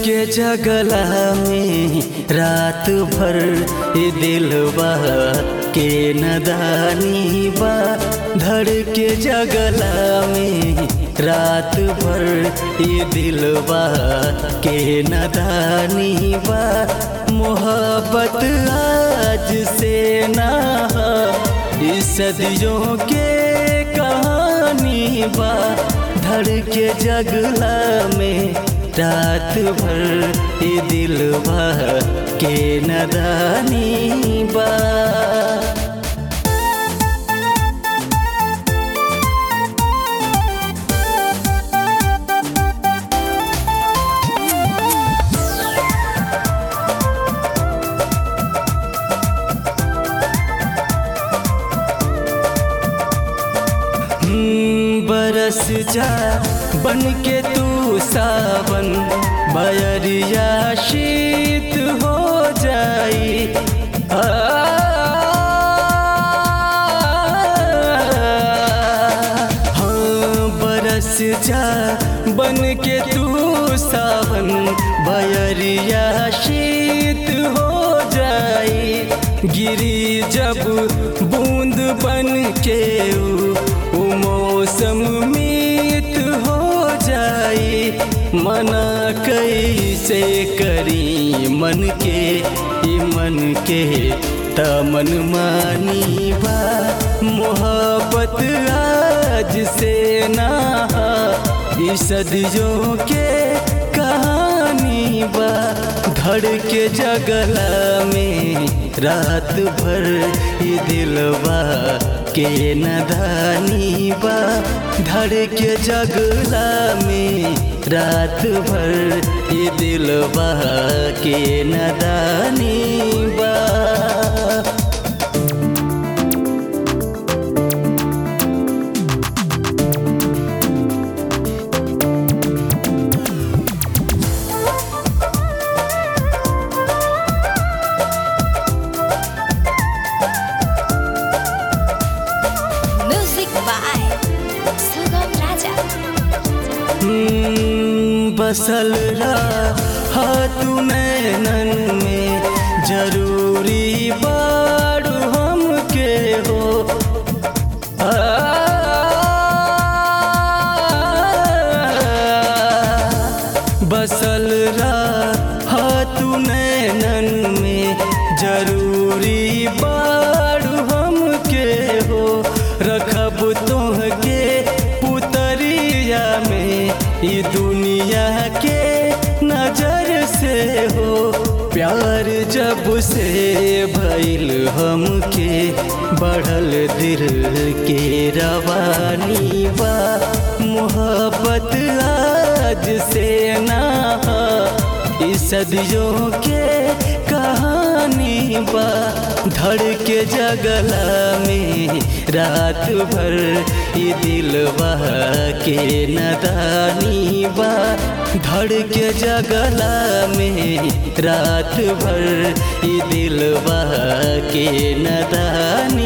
के जगला में रात भर ये दिलवा के नदानी बा धड़ के जगला में रात भर ये दिलवा के नदानी बा मोहब्बत आज से ना इस सदियों के कहानी बा धड़ के जगला में रात भर ये दिलवा के नदानी बा बरस जा बन के तू सावन बयरिया शीत हो जाई आ, हाँ बरस जा बन के तू सावन बयरिया शीत हो जाई गिरी जब बूंद बन के ऊ ऊ मौसम मीत हो जाई मना कैसे करी मन के ई मन के तमन मानी बा मोहब्बत आज से ना ई सदियों के कहानी बा धड़ के जगला में रात भर ये दिलवा के नदानी बा धड़ के जगला में रात भर ये दिलवा के नदानी बा Music by Sugam Raja. बसल रहा तू नैनन में जरूरी बारू हमके हो आ, बसल रहा तू नैनन में जरूरी बारू हमके हो रखब तोहके पुतरिया में ई दुनिया के नजर से हो प्यार जब से भइल हमके बढ़ल दिल के रवानी बा मोहब्बत आज से ना ई सदियों के कहानी बा धड़ के जगला में रात भर ये दिलवा के नदानी बा धड़ के जगला में रात भर ये दिलवा के नदानी